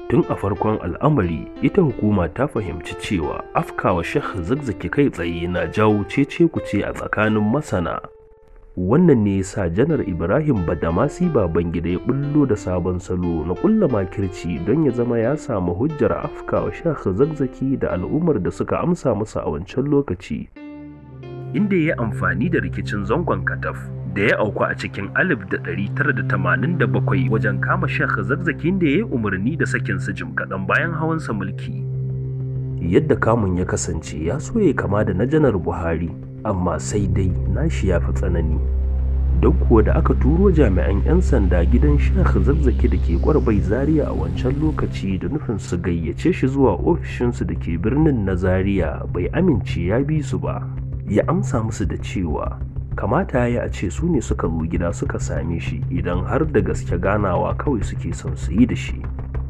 tun a farkon al'amari ita hukuma ta fahimci cewa afkawa shekh zakzaki kai tsaye na jawo cece kuce a tsakanin masana wannan ne yasa janar ibrahim badamasi babangida ya bullo da sabon salo na kulla makirci don ya zama ya samu hujjar afkawa shekh zakzaki da al'ummar da suka amsa masa a wancan lokaci inda ya amfani da rikicin zangon kataf da ya auku a cikin 1987 wajen kama shekh zakzakin da ya yi umarni da sakinsa jim kaɗan bayan hawansa mulki yadda kamun ya kasance ya so ya kama da na janar buhari amma sai dai nashi ya fi tsanani don kuwa da aka turo jami'an 'yan sanda gidan shekh zazzaki da ke gwarbai zaria a wancan lokaci da nufin su gayyace shi zuwa ofishinsu da ke birnin na zaria bai amince ya bi su ba ya amsa musu da cewa kamata ya a ce su ne suka zo gida suka same shi idan har da gaske ganawa kawai suke son su yi da shi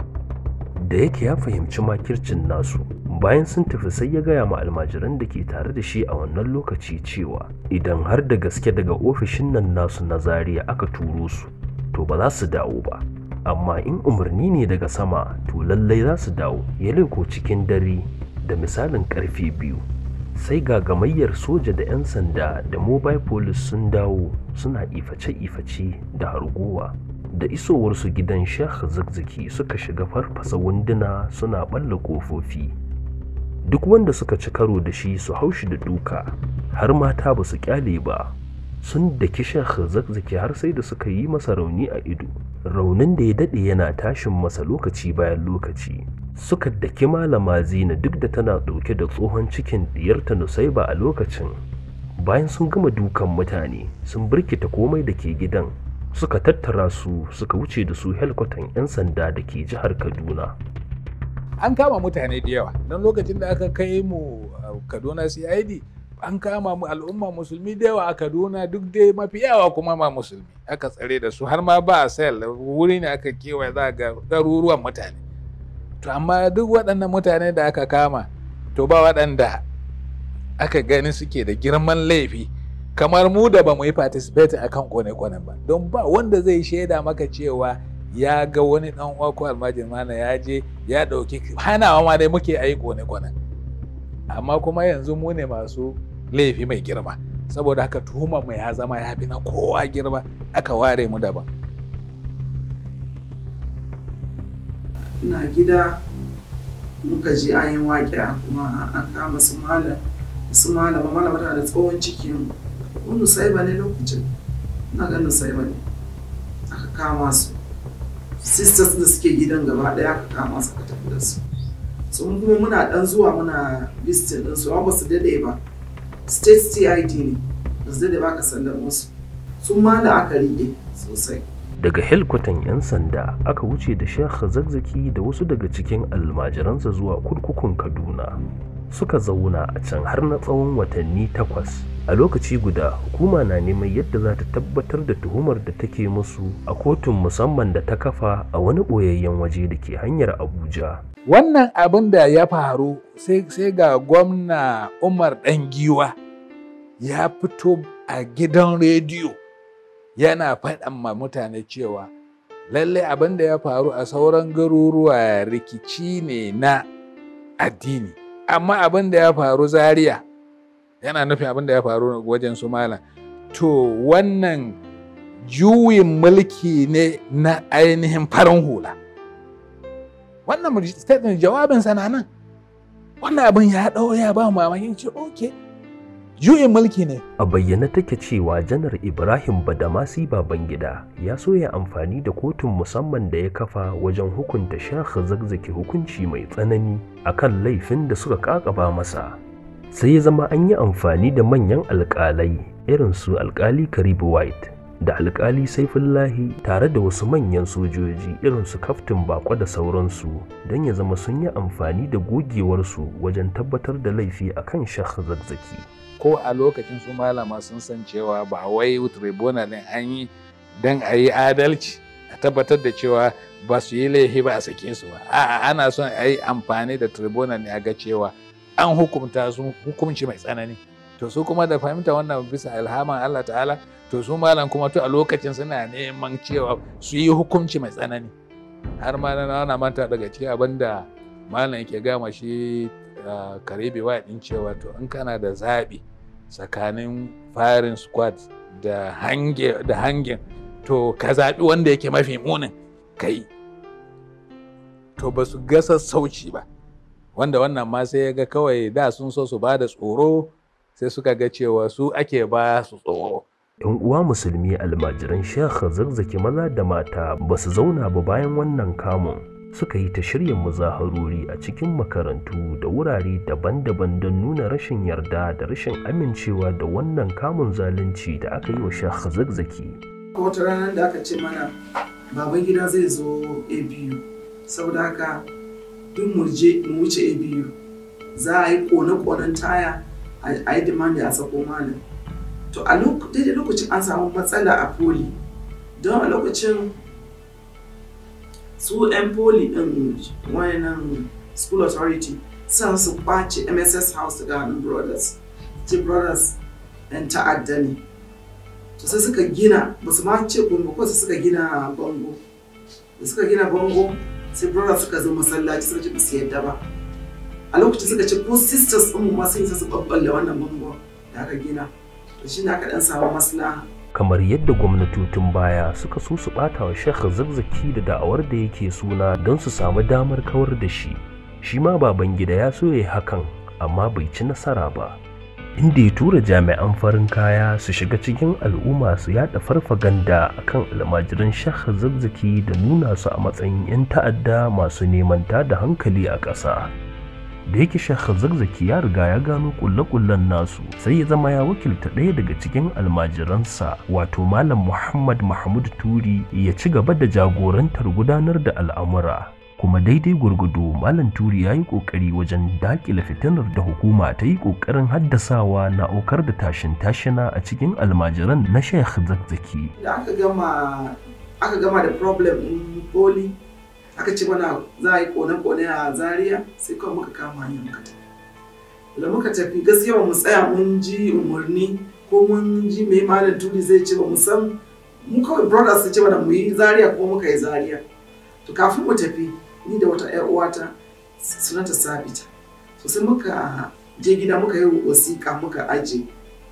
da yake ya fahimci makircin nasu bayan sun tafi sai ya gaya ma almajiran da ke tare da shi a wannan lokaci cewa idan har da gaske daga ofishin nan nasu na zaria aka turo su to ba za su dawo ba amma in umarni ne daga sama to lallai za su dawo ya leko cikin dare da misalin karfe biyu sai ga gamayyar soja da 'yan sanda da mobile police sun dawo suna iface-iface da harguwa da isowarsu gidan sheikh zakzaki suka shiga farfasa wunduna suna balla kofofi duk wanda suka ci karo da shi su haushi da duka har mata ba su kyale ba sun daki sheikh zakzaki har sai da suka yi masa rauni a ido raunin da ya dade yana tashin masa lokaci bayan lokaci suka daki malama zina duk da tana ɗauke da tsohon cikin diyarta nusaiba a lokacin bayan sun gama dukan mutane sun birkita komai da ke gidan suka tattara su suka wuce da su helkwatan 'yan sanda da ke jihar kaduna an kama mutane da yawa don lokacin da aka kai mu kaduna cid an kama mu al'umma musulmi da yawa a kaduna duk dai mafi yawa kuma ma musulmi aka tsare da su har ma ba sel wuri ne aka kewaye za ga ɗaruruwan mutane to amma duk waɗannan mutane da aka kama to ba waɗanda aka gani suke da girman laifi kamar mu da ba mu yi participate a kan kone-konen ba don ba wanda zai shaida maka cewa ya ga wani ɗan uwa ko almajin mana ya je ya ɗauki hanawa ma dai muke a yi kone-konen amma kuma yanzu mu ne masu laifi mai girma saboda haka tuhumar mu ya zama ya fi na kowa girma aka ware mu daban ina gida muka ji an yi waƙiya kuma an kama su malam su malama malama tana da tsohon cikin wani sai ba ne lokacin ina ganin sai ba ne aka kama su sisters da suke gidan gaba ɗaya aka kama su aka tafi da su so mun kuma muna dan zuwa muna visiting din su amma ba su dade ba state CID ne ba su dade ba ka sandar musu sun ma da aka rike sosai daga helkwatan 'yan sanda aka wuce da sheikh zakzaki da wasu daga cikin almajiransa zuwa kurkukun kaduna suka zauna a can har na tsawon watanni takwas a lokaci guda hukuma na neman yadda za ta tabbatar da tuhumar da take musu a kotun musamman da ta kafa a wani ɓoyayyen waje da ke hanyar abuja wannan abin da ya faru sai ga gwamna umar ɗan giwa ya fito a gidan rediyo yana faɗan ma mutane cewa lallai abin da ya faru a sauran garuruwa rikici ne na addini amma abin da ya faru zaria yana nufin abin da ya faru wajen su malam to wannan juyin mulki ne na ainihin farin hula wannan statement jawabin sana nan wannan abin ya ɗau ya ba mamakin ce ok juyin mulki ne a bayyana take cewa janar ibrahim badamasi babangida ya so ya amfani da kotun musamman da ya kafa wajen hukunta shekh zakzaki hukunci mai tsanani akan laifin da suka kakaba masa sai ya zama an yi amfani da manyan alkalai irin su alkali karibu white da alkali saifullahi tare da wasu manyan sojoji irin su kaftin bako da sauransu don ya zama sun yi amfani da gogewarsu wajen tabbatar da laifi akan shekh zakzaki ko a lokacin su malama sun san cewa ba wai tribunal ne an yi don a yi adalci a tabbatar da cewa ba su yi laifi ba a sake su ba a'a ana son a yi amfani da tribunal ne a ga cewa an hukumta su hukunci mai tsanani to su kuma da fahimta wannan bisa ilhaman Allah ta'ala to su malam kuma to a lokacin suna neman cewa su yi hukunci mai tsanani har ma na na manta daga cikin abin da malam yake gama shi karibi wa din cewa to in kana da zaɓi tsakanin firing squad da hange da hangin to ka zaɓi wanda yake mafi munin kai to ba su ga sassauci ba wanda wannan ma sai ya ga kawai da sun so su ba da tsoro sai suka ga cewa su ake ba su tsoro yan uwa musulmi almajiran shekh zarzaki maza da mata ba su zauna ba bayan wannan kamun suka yi ta shirya muzaharori a cikin makarantu da wurare daban-daban don nuna rashin yarda da rashin amincewa da wannan kamun zalunci da aka yi wa shekh zarzaki wata ranar da aka ce mana baban gida zai zo a biyu saboda haka duk mu wuce a biyu za a yi kone-konen taya a yi dimandi a sako malam to a daidai lokacin an samu matsala a poli don a lokacin su 'yan poli din wayannan school authority sun su kwace mss house daga hannun brothers ce brothers 'yan ta'adda ne to sai suka gina ba su ma ce kuma ko suka gina bango da suka gina bango sai brothers suka zo masallaci suka ce ba su yadda ba a lokacin suka ce ko sisters din mu ma sun su babballe wannan bango da aka gina to shi ne aka dan samu maslaha kamar yadda gwamnatocin baya suka so su bata wa shekh zazzaki da da'awar da yake suna don su samu damar kawar da shi shi ma baban gida ya so ya hakan amma bai ci nasara ba inda ya tura jami'an farin kaya su shiga cikin al'umma su yada farfaganda akan almajiran shekh zazzaki da nuna su a matsayin 'yan ta'adda masu neman da hankali a ƙasa da yake shekh zazzaki ya riga ya gano kulle-kullen nasu sai ya zama ya wakilta ɗaya daga cikin almajiransa wato malam muhammad mahmud turi ya ci gaba da jagorantar gudanar da al'amura kuma daidai gurgudu malam turi ya yi ƙoƙari wajen daƙile fitinar da hukuma ta yi ƙoƙarin haddasawa na aukar da tashin tashina a cikin almajiran na shekh zazzaki da aka gama aka gama da problem in poli aka ce mana za a yi kone-kone a zaria sai kawai muka kama hanyar muka tafi da muka tafi gaskiya ba mu tsaya mun ji umarni ko mun ji mai malam turi zai ce ba mu san mu kawai brothers su ce mana mu yi zaria ko muka yi zaria to kafin mu tafi ni da wata yar uwata sunanta sabita to sai muka je gida muka yi wasiƙa muka aje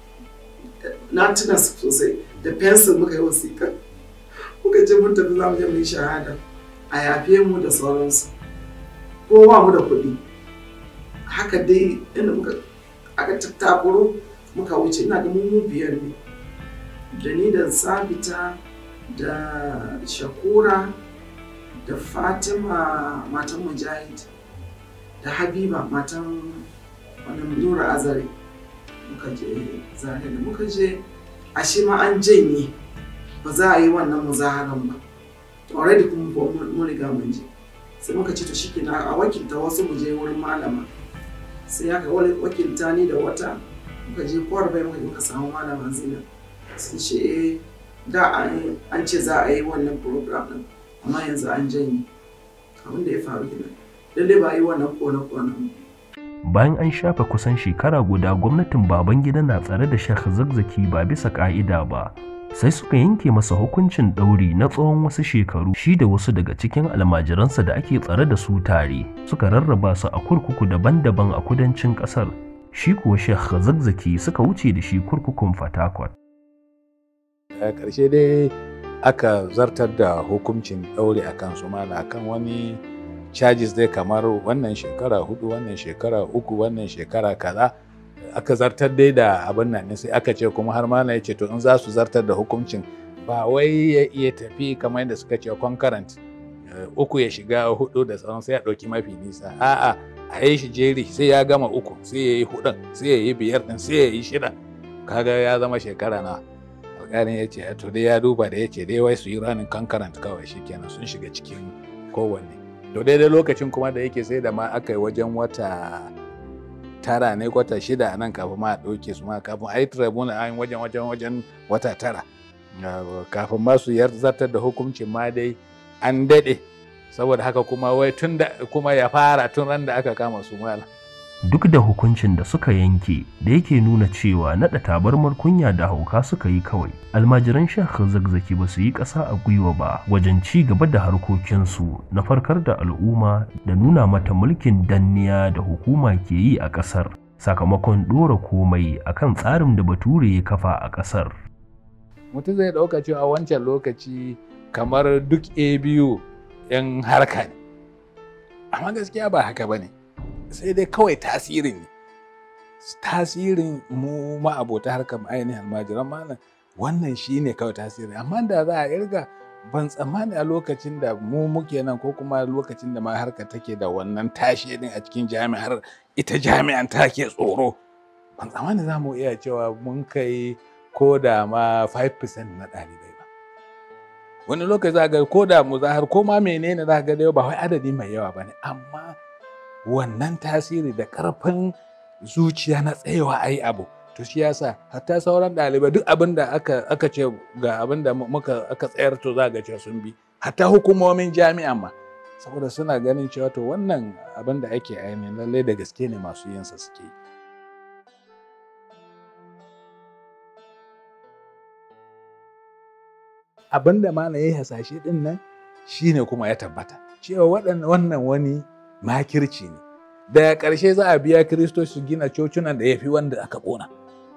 na tuna sosai da pencil muka yi wasiƙa muka je mun tafi za mu je mu yi shahada a yafe mu da sauransu ko ba mu da kuɗi haka dai inda muka aka tattakuro muka wuce ina ga mu biyar ne da ni da sabita da shakura da fatima matan mujahid da habiba matan wannan nura azare muka je zare da muka je ashe ma an janye ba za a yi wannan muzaharan ba already kuma mun riga mun je sai muka ce to shikenan a wakilta wasu mu je wurin malama sai aka wakilta ni da wata muka je kwar bai muka muka samu malama zina sun ce eh da an ce za a yi wannan program din amma yanzu an janye abin da ya faru kenan lalle ba yi wannan kone kone bayan an shafe kusan shekara guda gwamnatin babangida na tsare da shekh zazzaki ba bisa ka'ida ba sai suka yanke masa hukuncin ɗauri na tsawon wasu shekaru shi da wasu daga cikin almajiransa da ake tsare da su tare suka rarraba su a kurkuku daban-daban a kudancin ƙasar shi kuwa shekh zazzaki suka wuce da shi kurkukun fatakwat a ƙarshe dai aka zartar da hukuncin ɗauri a kan su mala kan wani charges dai kamar wannan shekara hudu wannan shekara uku wannan shekara kaza aka zartar dai da abin nan sai aka ce kuma har ma ya ce to in za su zartar da hukuncin ba wai ya iya tafi kamar yadda suka ce concurrent uku ya shiga hudu da tsawon sai ya ɗauki mafi nisa a'a a yi shi jeri sai ya gama uku sai ya yi hudun sai ya yi biyar din sai ya yi shida kaga ya zama shekara na alƙalin ya ce to dai ya duba da ya ce dai wai su yi ranin concurrent kawai shikenan sun shiga cikin kowanne to daidai lokacin kuma da yake sai da ma aka yi wajen wata tara ne kwata shida a nan kafin ma a ɗauke su ma kafin a yi tribunal a wajen wajen wajen wata tara kafin ma su zartar da hukuncin ma dai an daɗe saboda haka kuma wai tun da kuma ya fara tun ran da aka kama su mala duk da hukuncin da suka yanke da yake nuna cewa naɗa tabarmar kunya da hauka suka yi kawai almajiran shekh zagzaki ba su yi ƙasa a gwiwa ba wajen ci gaba da harkokinsu na farkar da al'umma da nuna mata mulkin danniya da hukuma ke yi a ƙasar sakamakon ɗora komai akan tsarin da bature ya kafa a ƙasar mutum zai ɗauka cewa wancan lokaci kamar duk a biyu 'yan harka ne amma gaskiya ba haka ba ne sai dai kawai tasirin ne tasirin mu ma'abota harkar ainihin almajiran malam wannan shi ne kawai tasiri amma da za a irga ban tsammani a lokacin da mu muke nan ko kuma lokacin da ma harka take da wannan tashi din a cikin jami'ar ita jami'an take tsoro ban tsammani za mu iya cewa mun kai ko da ma 5% na ɗalibai ba wani lokaci za ga ko da mu zahar ko ma menene za ga dai ba wai adadi mai yawa ba ne amma wannan tasiri da ƙarfin zuciya na tsayawa a yi abu to shi yasa hatta sauran ɗalibai duk abin da aka, aka ce ga abin da muka aka tsayar to za ga cewa sun bi hatta hukumomin jami'a ma saboda suna ganin cewa to wannan abin da ake ainihin lallai da gaske ne masu yinsa suke yi abin da mana ya yi hasashe din nan shine kuma ya tabbata cewa wannan wani makirci ne daga ƙarshe za a biya kiristoci su gina cocunan da ya fi wanda aka ƙona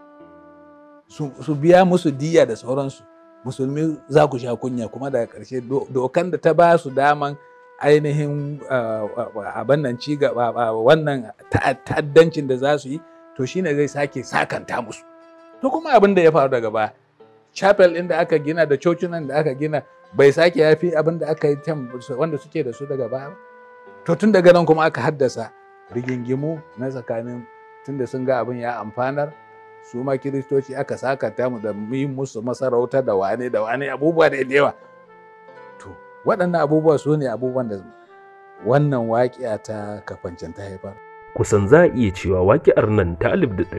su biya musu diya da sauransu musulmi za ku sha kunya kuma daga ƙarshe dokan da ta ba su daman ainihin abin nan ci gaba wannan ta'addancin da za su yi to shine zai sake sakanta musu to kuma abin da ya faru daga baya chapel ɗin da aka gina da cocinan da aka gina bai sake yafi abin da aka yi wanda suke da su daga baya to tun daga nan kuma aka haddasa rigingimu na tsakanin tunda sun ga abin ya amfanar su ma kiristoci aka sakata mu da yi musu masarauta da wane da wane abubuwa da yawa to waɗannan abubuwa su ne abubuwan da wannan waƙiya ta kafancin ta haifar kusan za a iya cewa waƙi'ar nan ta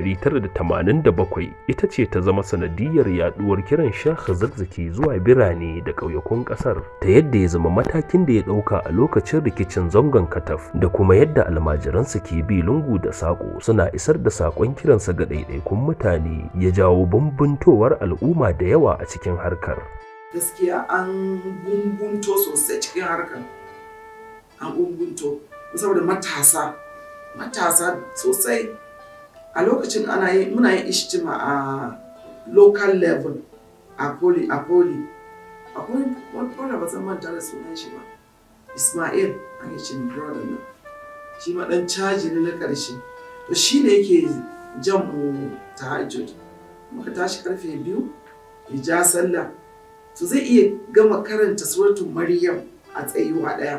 1987 ita ce ta zama sanadiyar yaduwar kiran shah zakzaki zuwa birane da ƙauyakun ƙasar ta yadda ya zama matakin da ya ɗauka a lokacin rikicin zangon kataf da kuma yadda almajiransa ke bi lungu da saƙo suna isar da saƙon kiransa ga ɗaiɗaikun mutane ya jawo bambuntowar al'umma da yawa a cikin harkar gaskiya an bumbunto sosai cikin harkar an bumbunto saboda matasa matasa sosai a lokacin ana yi muna yin ishtima a local level a poli a poli akwai wani poli ba zan manta da sunan shi ba ismail an yi ce brother nan shi ma dan caji ne na karshe to shi ne yake jan mu tahajjud muka tashi karfe biyu ya ja sallah to zai iya gama karanta suratul maryam a tsayuwa daya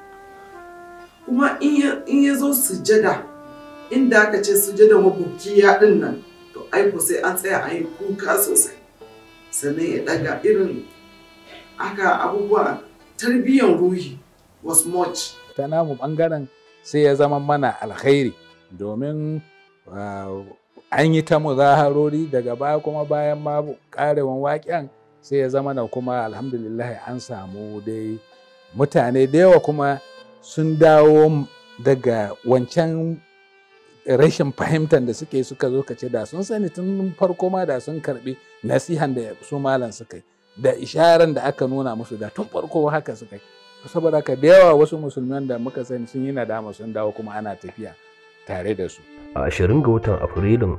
kuma in ya zo sujada inda aka ce sujada mabukiya din nan to aiko sai an tsaya a yi kuka sosai sannan ya daga irin aka abubuwa tarbiyyar ruhi was much ta namu bangaren sai ya zama mana alkhairi domin an yi ta muzaharori daga baya kuma bayan ma karewan waƙen sai ya zama na kuma alhamdulillah an samu dai mutane da yawa kuma sun dawo daga wancan rashin fahimtar da suke suka zo ka ce da sun sani tun farko ma da sun karbi nasihan da su malam suka yi da isharar da aka nuna musu da tun farko haka suka yi saboda haka da yawa wasu musulman da muka sani sun yi nadama sun dawo kuma ana tafiya tare da su a 20 ga watan afrilun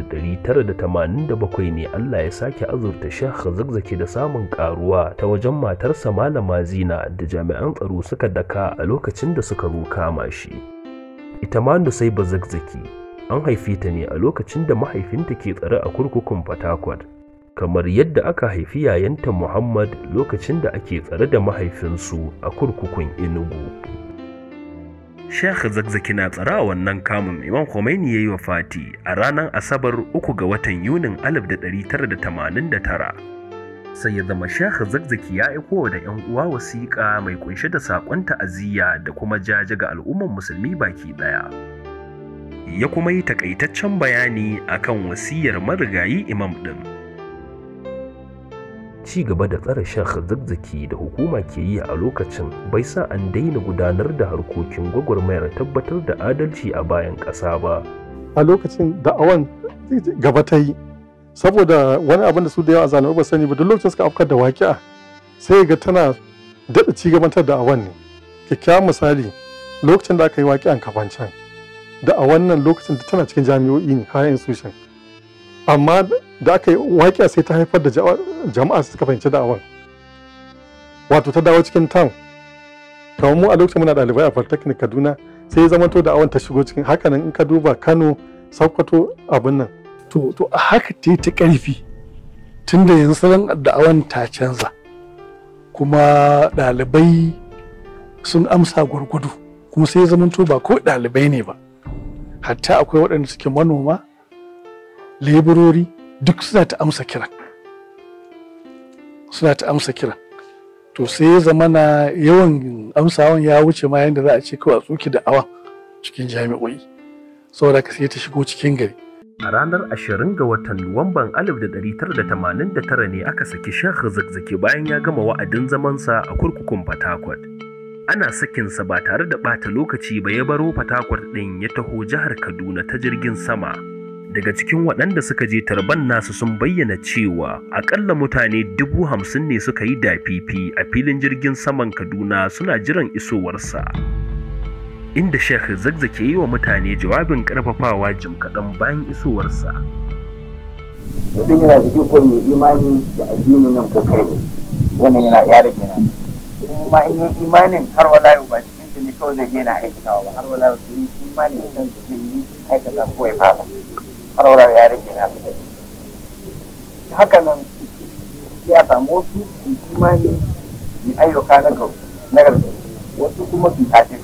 1987 ne Allah ya sake azurta Sheikh Zakzaki da samun karuwa ta wajen matarsa Malama Zina da jami'an tsaro suka daka a lokacin da suka kama shi. Ita ma Nusaiba Zakzaki an haife ta ne a lokacin da mahaifinta ke tsare a kurkukun Fatakwal. kamar yadda aka haifi yayanta Muhammad lokacin da ake tsare da mahaifinsu a kurkukun Enugu. Sheikh Zakzaki na tsara wannan kamun Imam Khomeini ya yi wa Fati a ranar Asabar uku ga watan Yunin 1989. Sai ya zama Sheikh Zakzaki ya aiko da 'yan uwa wasiƙa mai kunshe da saƙon ta'aziyya da kuma jaje ga al'umman musulmi baki ɗaya. Ya kuma yi takaitaccen bayani akan wasiyar marigayi Imam ɗin. ci gaba da tsare shekh zazzaki da hukuma ke yi a lokacin bai sa an daina gudanar da harkokin gwagwarmayar tabbatar da adalci a bayan ƙasa ba a lokacin da'awan gaba ta yi saboda wani abin da su da yawa zalimai ba sani ba duk lokacin suka afkar da waƙi'a sai ga tana daɗa ci gabantar da awan ne kyakkyawan misali lokacin da aka yi waƙi'an kafancan da a wannan lokacin da tana cikin jami'o'i ne higher institution amma da aka yi waƙi'a sai ta haifar da jama'a suka fahimci da'awan wato ta dawo cikin town kamar mu a lokacin muna ɗalibai a polytechnic kaduna sai ya zama to da'awan ta shigo cikin hakanan in ka duba kano sokoto abin nan to to a haka ta yi ta ƙarfi tunda yanzu salon da'awan ta canza kuma ɗalibai sun amsa gwargwado kuma sai ya zama to ba ko ɗalibai ne ba hatta akwai waɗanda suke manoma leburori duk suna ta amsa kiran suna ta amsa kiran to sai ya zama na yawan amsawan ya wuce ma yadda za a ce kawai a tsoki da awan cikin jami'o'i saboda ka sai ta shigo cikin gari A ranar 20 ga watan Nuwamban 1989 ne aka saki Sheikh Zakzaki bayan ya gama wa'adin zamansa a kurkukun Fatakwat. Ana sakinsa ba tare da ɓata lokaci ba ya baro Fatakwat ɗin ya taho jihar Kaduna ta jirgin sama. Daga cikin waɗanda suka je tarban nasu sun bayyana cewa aƙalla mutane dubu hamsin ne suka yi dafifi a filin jirgin saman Kaduna suna jiran isowarsa. inda Sheikh Zakzaki yi wa mutane jawabin karfafawa jim kaɗan bayan isowarsa. Mutum yana da ikon mai imani da addini nan ko kai ne, wannan yana ya rage na. Kuma in yi imanin har wala yau ba cikin ta ne kawai zai yana aikatawa ba har wala yau su yi imani da kan zai yi aikata ko ya fara. Har wala ya rage na. Haka nan sai a samu wasu imani mai ayyuka na gaba wasu kuma su kafin.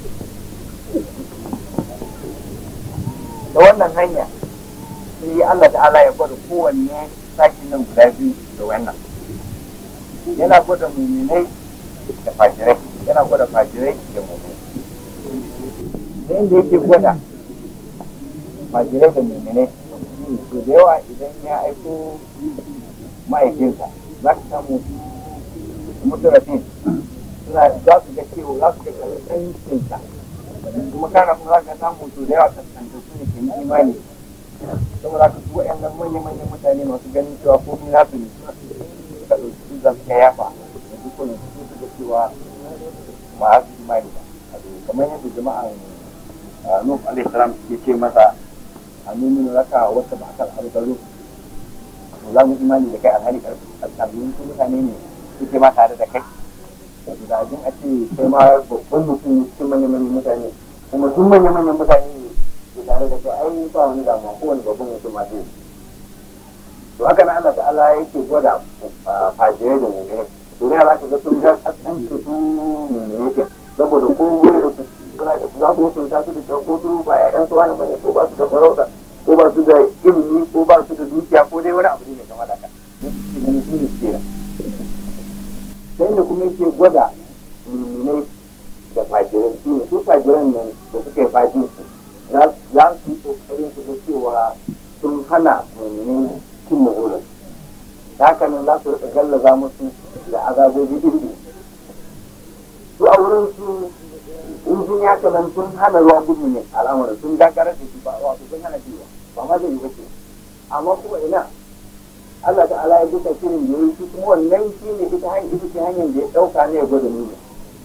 da wannan hanya sai Allah ta'ala ya gwada kowanne sakin nan guda biyu da wannan yana gwada muminai da fajirai yana gwada fajirai da muminai da inda yake gwada fajirai da muminai to da yawa idan ya aiko ma'aikinsa za ka samu mutarafin suna za su ga cewa za su ga karsancinsa kuma kana kuma za ka samu to da yawa kaskanta su ne ke yi imani saboda ka su waɗannan manya-manyan mutane masu ganin cewa ko ni nasu ne suka ɗauki su zan ka yafa da duk wani su su ga cewa ba su imani ba kamar yadda jama'an Nuh alaihi salam ke ce masa a nuna raka wata ba akal albaru to za mu imani da kai alhali karkarbin su mutane ne suke ma tare da kai da abin a ce kai ma babban mutum cikin manya-manyan mutane kuma duk manya-manyan mutane ne ke tare da kai ai ba wani damuwa kowane babban mutum ma zai to haka na Allah ta'ala yake gwada fajirai da mummune to ne za ka ga sun ga kasan su su mummune yake saboda ko wani da su suna da za su mutunta su da kyau ko su ba ƴaƴan su wani bane ko ba su da farauta ko ba su da ilimi ko ba su da dukiya ko dai wani abu ne kamar haka ne su ne kenan ta inda kuma yake gwada muminai da fajiran su ne su fajiran nan da suka yi fajin su za su yi kokarin su ga cewa sun hana muminai cin mahulan da haka nan za su rika gallaza musu da azabobi iri su a wurin su in sun ya nan sun hana ruwa gudu ne al'amuran sun dakarar da shi ba wato sun hana jiwa ba ma zai yi bace amma kuma ina Allah ta'ala ya duka shirin da yi shi kuma wannan shi ne ita hanyar ita ce hanyar da ya ɗauka ne ya gwada nuna.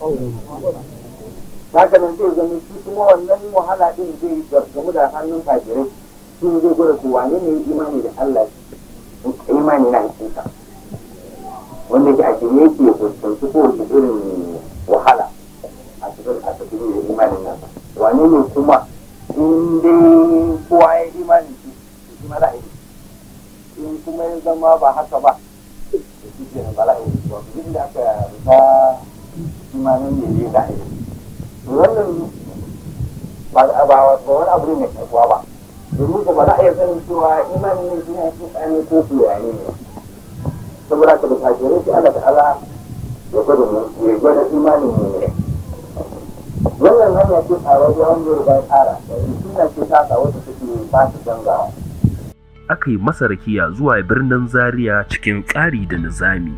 Haka nan zai zama shi kuma wannan wahala ɗin zai gamu da hannun kafirai shi zai gwada ko wane ne imani da Allah imani na hakika. Wanda ke a shirye yake ya fuskanci kowace irin wahala a cikin a cikin da imanin nasa. Wane ne kuma in dai kowa ya imanin shi shi ma za a yi in kuma ya zama ba haka ba da shi ke bala'i ba duk da aka rufa imanin ne ne da aiki wannan ba ba wani abu ne mai karkuwa ba domin ko ba za a iya sanin cewa imanin ne shi ne shi tsani ko kuya ne ne saboda ka da fakirai shi Allah ta'ala ya gwada mu ya gwada imanin mu ne wannan hanya ce tsararriya wanda ya riga ya tsara da suna ce ta wata take ba su dangawa aka yi masa rakiya zuwa birnin Zaria cikin tsari da nizami.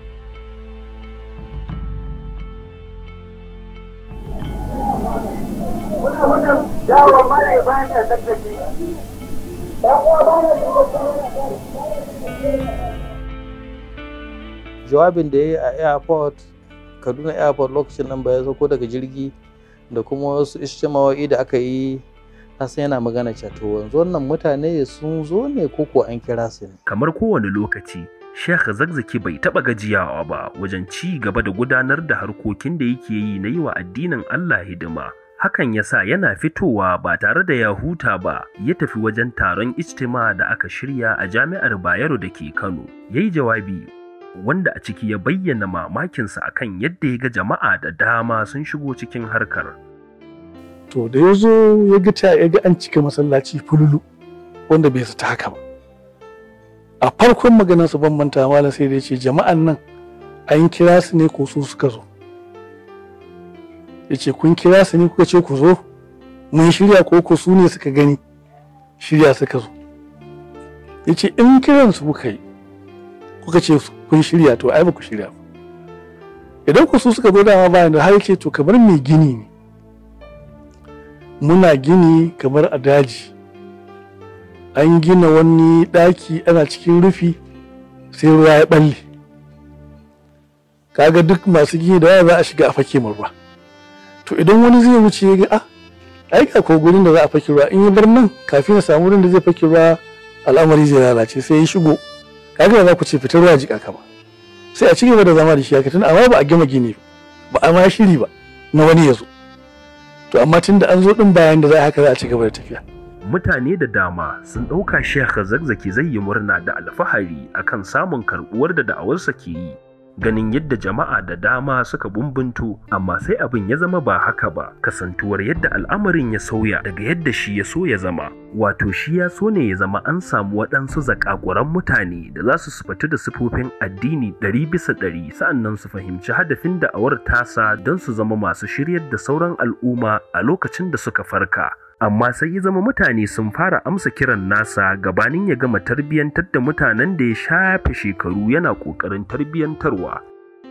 jawabin da ya yi a airport kaduna airport lokacin nan ba ya sauko daga jirgi da kuma wasu ishtimawa'i da aka yi san yana magana cewa to yanzu wannan mutane sun zo ne ko ko an kira su ne Kamar kowane lokaci, Sheikh Zakzaki bai taɓa gajiyawa ba wajen ci gaba da gudanar da harkokin da yake yi na yi wa addinin Allah hidima. Hakan ya sa yana fitowa ba tare da ya huta ba, ya tafi wajen taron ijtima da aka shirya a jami'ar Bayero da ke Kano. Ya yi jawabi wanda a ciki ya bayyana mamakinsa akan yadda ya ga jama'a da dama sun shigo cikin harkar. to da ya zo ya ga ta ya ga an cika masallaci fululu wanda bai zata haka ba a farkon maganar su ban manta malam sai da ya ce jama'an nan an kira su ne ko su suka zo ya ce kun kira su ne kuka ce ku zo mun shirya ko ko su ne suka gani shirya suka zo ya ce in kiran su kuka yi kuka ce kun shirya to ai ba ku shirya ba idan ku su suka zo dama bayan da har ce to kamar mai gini ne muna gini kamar a daji an gina wani ɗaki ana cikin rufi sai ruwa ya ɓalle kaga duk masu gini da waya za a shiga a fake ruwa to idan wani zai wuce ya ga a ai ga ko gurin da za a fake ruwa in ya bar nan kafin ya samu wurin da zai fake ruwa al'amari zai lalace sai ya shigo kaga za ku ce fitar ruwa jika kama sai a ci gaba da zama da shi haka tun amma ba a gama gini ba a ma shiri ba na wani ya zo to amma tun da an zo din bayan da za a haka za a ci gaba da tafiya Mutane da dama sun ɗauka Sheikh Zakzaki zai yi murna da alfahari akan samun karɓuwar da da'awarsa ke yi. Ganin yadda jama'a da dama suka bumbunto, amma sai abin ya zama ba haka ba, kasantuwar yadda al'amarin ya sauya daga yadda shi ya so ya zama. Wato shi ya so ne ya zama an samu waɗansu zakakuran mutane da za su sufatu da sifofin addini ɗari bisa ɗari sa'annan su fahimci hadafin da'awar tasa don su zama masu shiryar da sauran al'umma a lokacin da suka farka. amma sai ya zama mutane sun fara amsa kiran nasa gabanin ya gama tarbiyyantar da mutanen da ya shafe shekaru yana ƙoƙarin tarbiyyantarwa.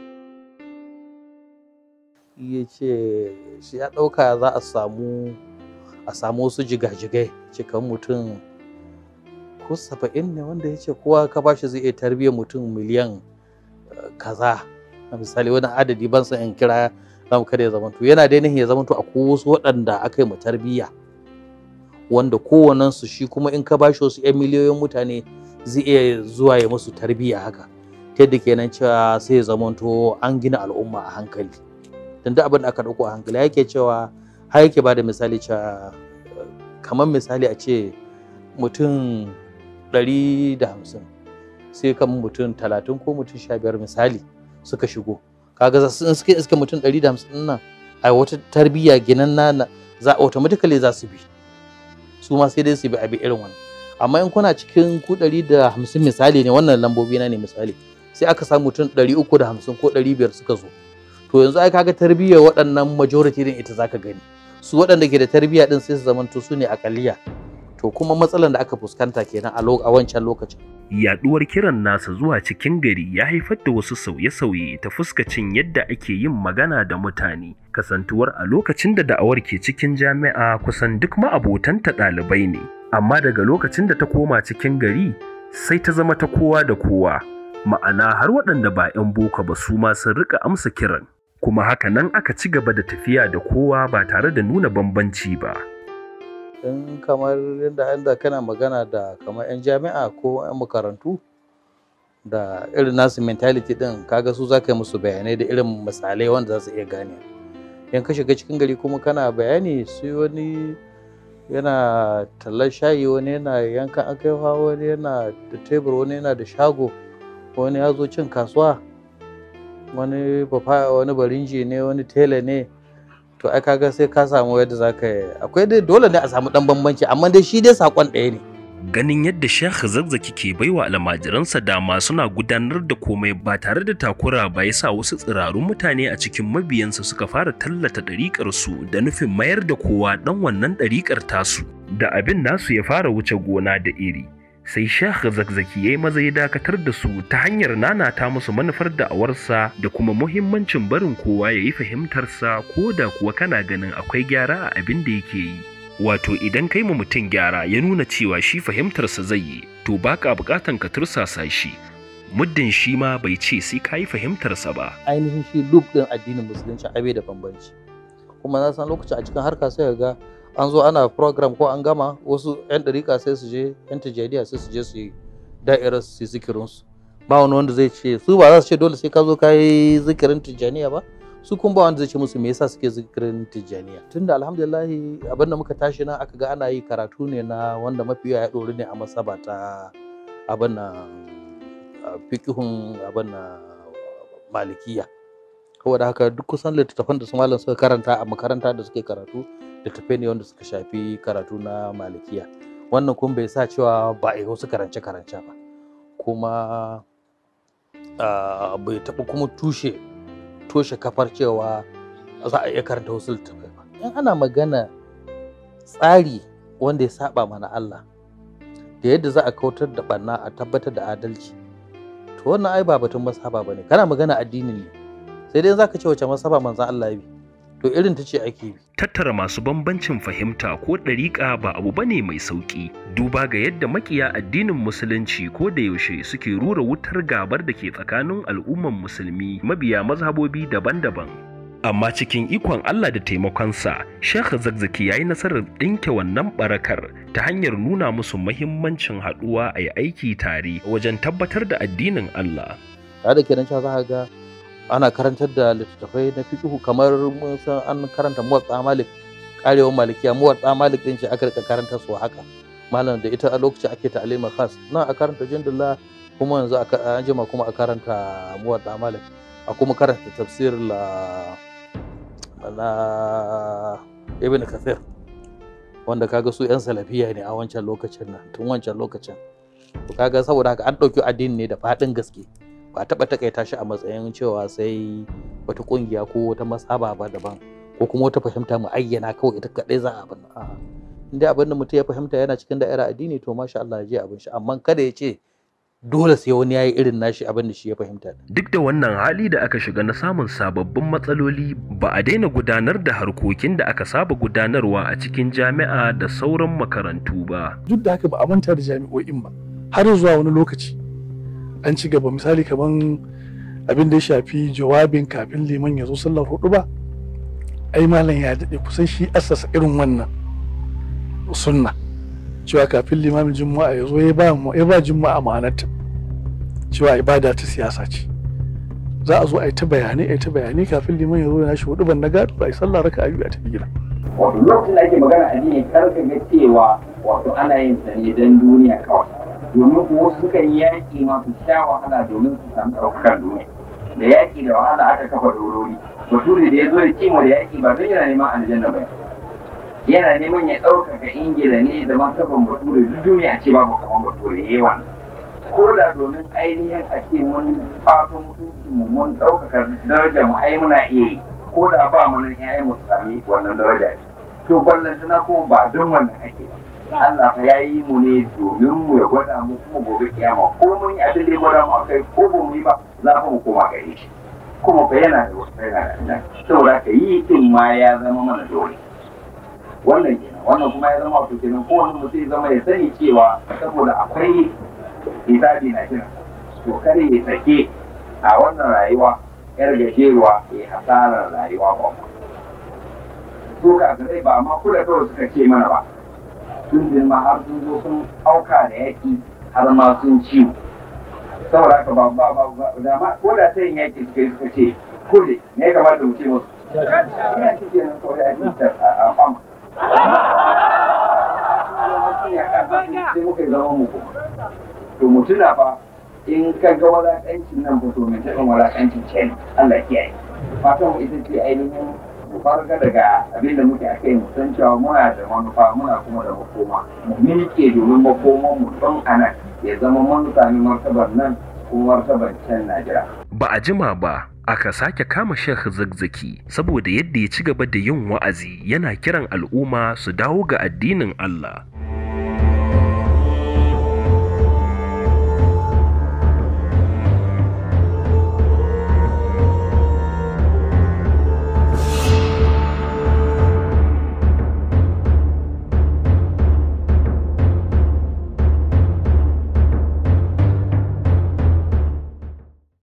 ya ce shi ya ɗauka za a samu a samu wasu jigajigai cikin mutum ko saba'in ne wanda ya ce kowa ka bashi zai iya tarbiyyar mutum miliyan eh, kaza a misali wani adadi ban san in kira zamu kada ya zamanto yana dai nihin ya zamanto akwai wasu waɗanda aka yi mu tarbiyya wanda kowannensu shi kuma in ka bashi wasu 'yan miliyoyin mutane zai iya zuwa ya musu tarbiyya haka ta yadda kenan cewa sai ya zamanto an gina al'umma a hankali don duk abin da aka ɗauko a hankali yake cewa har yake ba da misali cewa eh, kamar misali a ce mutum ɗari da hamsin sai kan mutum talatin ko mutum sha biyar misali suka shigo kaga za su in suka iska mutum ɗari da hamsin nan a wata tarbiyya ginan na za automatically za su bi su ma sai dai su bi abi irin wannan amma in kuna cikin ku ɗari da hamsin misali ne wannan lambobi na ne misali sai aka samu mutum ɗari uku da hamsin ko ɗari biyar suka zo to yanzu ai kaga tarbiyyar waɗannan majority din ita zaka gani su waɗanda ke da tarbiyya din sai su zamanto su ne akaliya to kuma matsalar da aka fuskanta kenan a lo- a wancan lokacin Yaɗuwar kiran nasa zuwa cikin gari ya haifar da wasu sauye-sauye ta fuskacin yadda ake yin magana da mutane. Kasantuwar a lokacin da da'awar ke cikin jami'a kusan duk ma'abotanta ɗalibai ne. Amma daga lokacin da ta koma cikin gari sai ta zama ta kowa da kowa. Ma'ana har waɗanda ba 'yan boko ba su ma sun rika amsa kiran. Kuma haka nan aka ci gaba da tafiya da kowa ba tare da nuna bambanci ba. in kamar yadda inda kana magana da kamar 'yan jami'a ko 'yan makarantu da irin nasu mentality din kaga su za ka yi musu bayanai da irin misalai wanda za su iya gane in ka shiga cikin gari kuma kana bayani su wani yana tallar shayi wani yana yankan akaiwa wani yana da tebur wani yana da shago wani ya zo cin kasuwa wani bafa wani barinji ne wani tela ne to ai kaga sai ka samu yadda za ka yi akwai dai dole ne a samu dan bambanci amma dai shi dai sakon ɗaya ne ganin yadda Sheikh Zazzaki ke baiwa almajiransa dama suna gudanar da komai ba tare da takura ba ya sa wasu tsirarun mutane a cikin mabiyansa suka fara tallata ɗariƙar su da nufin mayar da kowa ɗan wannan ɗariƙar tasu da abin nasu ya fara wuce gona da iri sai Sheikh Zakzaki ya yi maza ya dakatar da su ta hanyar nanata musu manufar da'awarsa da kuma muhimmancin barin kowa ya yi fahimtarsa ko da kuwa kana ganin akwai gyara a abin da yake yi. Wato idan kai mu mutum gyara ya nuna cewa shi fahimtarsa zai yi, to baka bukatan ka tursasa shi. Muddin shi ma bai ce sai ka yi fahimtarsa ba. ainihin shi loop din addinin musulunci abe da bambanci kuma na san lokacin a cikin harka sai ga an zo ana program ko an gama wasu yan dariƙa sai su je yan tijjaniya sai su je su yi da'irar su yi zikirin su ba wani wanda zai ce su ba za su ce dole sai ka zo ka yi zikirin tijjaniya ba su kuma ba wanda zai ce musu me yasa suke zikirin tijjaniya tunda alhamdulillah abinda muka tashi nan aka ga ana yi karatu ne na wanda mafi yawa ya ɗori ne a masaba ta abin nan fikihun abin nan malikiya saboda haka duk kusan littattafan da su malam suka karanta a makaranta da suke karatu littattafai ne wanda suka shafi karatu na malikiya wannan kuma bai sa cewa ba a yi wasu karance karance ba kuma ah, bai taɓa kuma tushe toshe kafar cewa za a iya karanta wasu littattafai ba in ana magana tsari wanda ya saba mana Allah da yadda za a kautar da ɓanna a tabbatar da adalci to wannan ai ba batun masaba bane kana magana addini ne sai dai zaka ce wace masaba manzon Allah ya bi to irin ta ce ake bi Tattara masu bambancin fahimta ko ɗariƙa ba abu bane mai sauƙi, duba ga yadda makiya addinin musulunci ko da yaushe suke rura wutar gabar da ke tsakanin al'umman musulmi mabiya mazhabobi daban-daban. Amma cikin ikon Allah da taimakonsa, Sheikh Zakzaki ya yi nasarar ɗinke wannan barakar ta hanyar nuna musu mahimmancin haɗuwa a yi aiki tare wajen tabbatar da addinin Allah. tare da kenan cewa za ka ga ana karantar da littattafai na fiqhu kamar mun san an karanta muwatta malik karewar malikiya muwatta malik din ce aka rika karanta su haka malam da ita a lokacin ake ta'alima khas nan a karanta jindullah kuma yanzu a an jima kuma a karanta muwatta malik a kuma karanta tafsir la na ibn kathir wanda kaga su yan salafiya ne a wancan lokacin nan tun wancan lokacin to kaga saboda haka an ɗauki addini ne da faɗin gaske ba taɓa takaita shi a matsayin cewa sai wata ƙungiya ko wata masaba ba daban ko kuma wata fahimta mu ayyana kawai ita kaɗai za a abin a'a inda abin da mutum ya fahimta yana cikin da'ira addini to masha Allah ya je abin shi amma kada ya ce dole sai wani ya yi irin nashi abin da shi ya fahimta Duk da wannan hali da aka shiga na samun sababbin matsaloli ba a daina gudanar da harkokin da aka saba gudanarwa a cikin jami'a da sauran makarantu ba. duk da haka ba a manta da jami'o'in ba har zuwa wani lokaci an ci gaba misali kaman abin da ya shafi jawabin kafin liman ya zo sallar hudu ba ai malam ya daɗe kusan shi assasa irin wannan sunna cewa kafin limamin juma'a ya zo ya ba ya ba juma'a ma'anarta cewa ibada ta siyasa ce za a zo a yi ta bayanai a yi ta bayanai kafin liman ya zo ya shi hudu ban na gado a yi sallah raka a biyu a tafi gida wato lokacin da ake magana addini kar ka ga cewa wato ana yin sa ne don duniya kawai domin kuwa wasu sukan yi yaƙi ma su sha wahala domin su samu ɗaukakar duniya da yaƙi da wahala aka kafa dorori bature da ya zo da kimo da yaƙi ba don yana neman aljanna ba yana neman ya ɗaukaka ingila ne da martaban bature duk duniya ce babu kamar bature yawan ko da domin ainihin a ce mun fato mutunci mu mun ɗaukaka darajar mu ai muna iya yi ko da ba mu nan ƴaƴan mu su sami wannan daraja to ballan tana kuma ba don wannan ake ba Allah fa yayi mu ne domin mu ya gwada mu kuma gobe kiyama ko mun yi abin da ya gwada mu akai ko ba mu yi ba za mu koma gare shi kuma fa yana da wasu yana da nan saboda ka yi din ma ya zama mana dole wannan kenan wannan kuma ya zama wato kenan kowane mutum ya zama ya sani cewa saboda akwai hisabi na kira to kada ya sake a wannan rayuwa yar gajeruwa ya hasarar rayuwa ba su ka zai ba ma kula kawai suka ce mana ba sun girma har sun zo sun auka da yaki har ma sun ciwo saboda haka ba ba ba da ma ko da ta yin yaki suka yi suka ce kule me ya kamata mu ce musu ina cikin nan kawai a cikin a fama sai muka yi zama mu kuma to mu tuna fa in ka ga walaƙancin nan fito mai taɓa walaƙancin ce Allah kiyaye fatan mu ita ce ainihin mu farga daga abin da muke akai mu san cewa muna da manufa muna kuma da makoma mu miƙe domin makoman mu don anan ya zama mun sami martabar nan kuma martabar can Najeriya. Ba a jima ba aka sake kama Sheikh Zakzaki saboda yadda ya ci gaba da yin wa'azi yana kiran al'umma su dawo ga addinin Allah.